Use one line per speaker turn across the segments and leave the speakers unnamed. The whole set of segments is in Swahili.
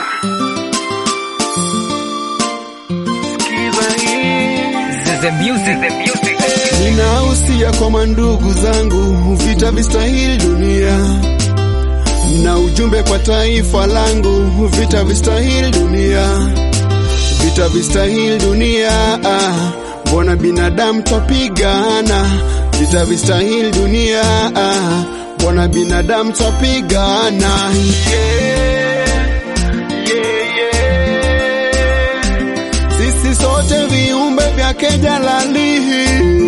Sikiza hii.
The music, the music.
Ninahusia kwa mandugu zangu, vita vistahili dunia, na ujumbe kwa taifa langu, vita vistahili dunia, vita vistahili dunia. ah, Mbona binadamu twapigana? Vita vistahili dunia, ah, mbona binadamu twapigana? Yeah, yeah, yeah. Sisi sote viumbe vyake jalalihi,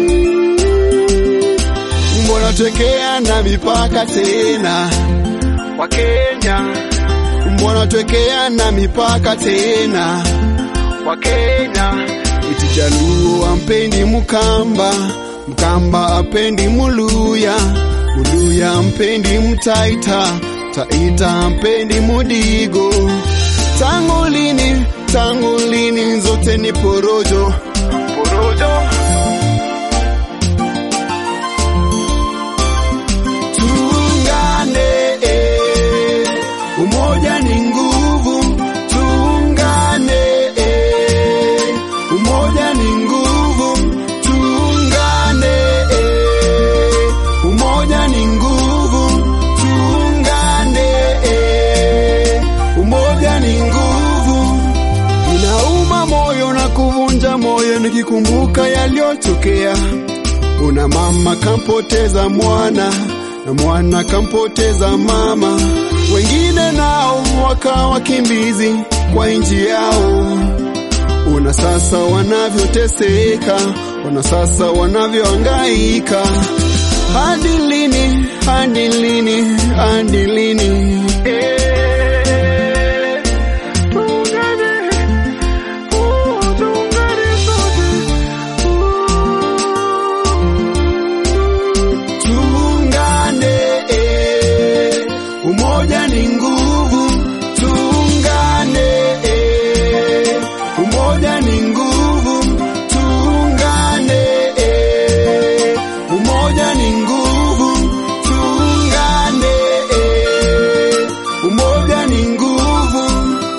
mbona twekea na mipaka tena wa Kenya, mbona twekea na mipaka tena wa Kenya. Iti Jaluo ampendi Mkamba, Mkamba apendi Muluya, Muluya ampendi Mtaita, Taita ampendi Mudigo. Tangu lini, tangu lini zote ni porojo, porojo. Tuungane, eh, umoja ni nguvu. Tuungane, eh, umoja ni nguvu. Tuungane, eh, umoja ni nguvu. Tuungane, eh, umoja ni nguvu. Inauma moyo na kuvunja moyo nikikumbuka yaliyotokea. Una mama kampoteza mwana na mwana kampoteza mama, wengine nao wakawa wakimbizi kwa nchi yao. Una sasa wanavyoteseka, una sasa wanavyohangaika. Hadi lini? Hadi lini? Hadi lini? Eh, tuungane, uh, tuungane sote. Tuungane, eh, umoja ni nguvu. Tuungane, eh, umoja ni nguvu. Tuungane, eh, umoja ni nguvu. Tuungane, eh, umoja ni nguvu.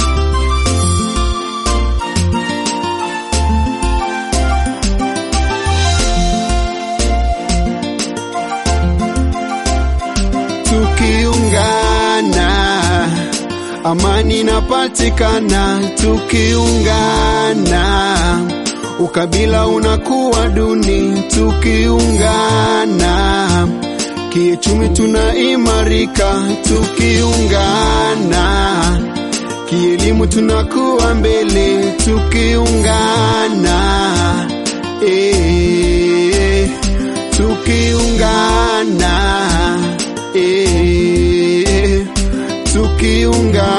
Tukiungana amani inapatikana. Tukiungana ukabila unakuwa duni. Tukiungana kiuchumi tunaimarika. Tukiungana kielimu tunakuwa mbele. Tukiungana eh, tukiungana eh, tukiungana